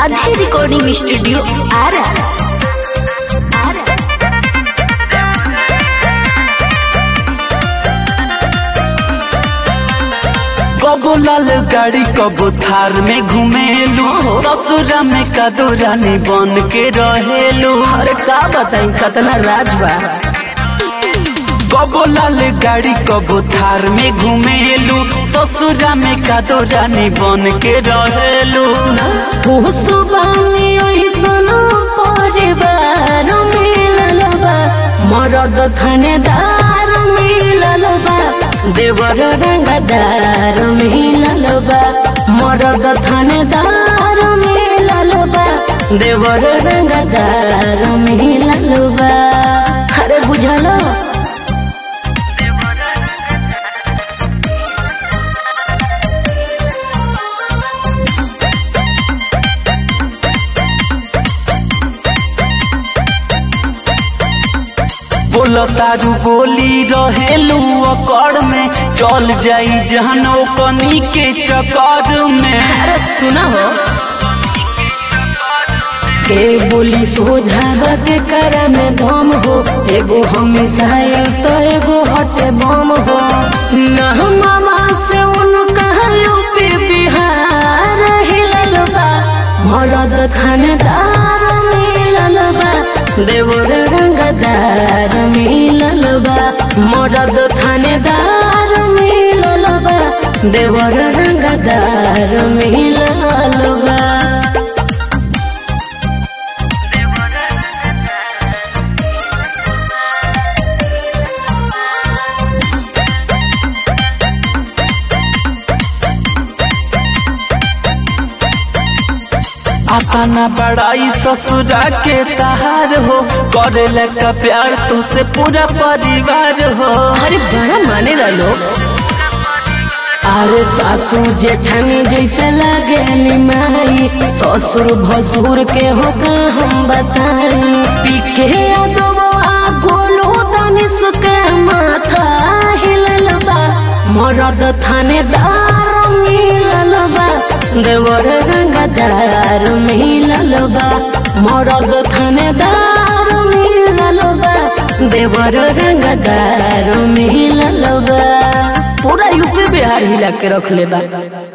Radhe recording studio Ara Ara कबो लाल गाड़ी कबो थार में घुमेलू ससुरा में कदो रानी बन के रहेलू अरे का बताई कतना राज बा कबो लाल गाड़ी कबो थार में घुमेलू ससुरा में कदो रानी बन के रहेलू हुसुबानी ओइसन परिवार मिलल बा मरद थानेदार मिलल बा देवर रंगदार मिलल बा मरद थानेदार मिलल बा देवर रंगदार मिलल बा अरे बुझल बोलो तारू बोली रहेलू अकड़ में चल जाई जहनो कनी के चक्कर में अरे सुना हो के बोली सोझावा के कर में दम हो एगो हमेशा तो एगो हटे बम हो न मामा से उनका यूपी बिहार हिलल बा मरद थानेदार मिलल बा देवर रंगदार मिलल बा मरद थानेदार मिलल बा देवर रंगदार मिलल बा आता ना बड़ाई ससुरा के तहार हो करे का प्यार तुसे पूरा परिवार हो अरे बड़ा माने ला लोग अरे सासू जेठानी जैसे लागे माई ससुर भसुर के हो का हम बताई पीके अदबा गोलू दानिश के माथा हिलल बा मरद थानेदार मिलल बा देवर रंगदार मिलल बा मरद थानेदार मिलल बा देवर रंगदार मिलल बा पूरा यूपी बिहार हिला के रख ले बा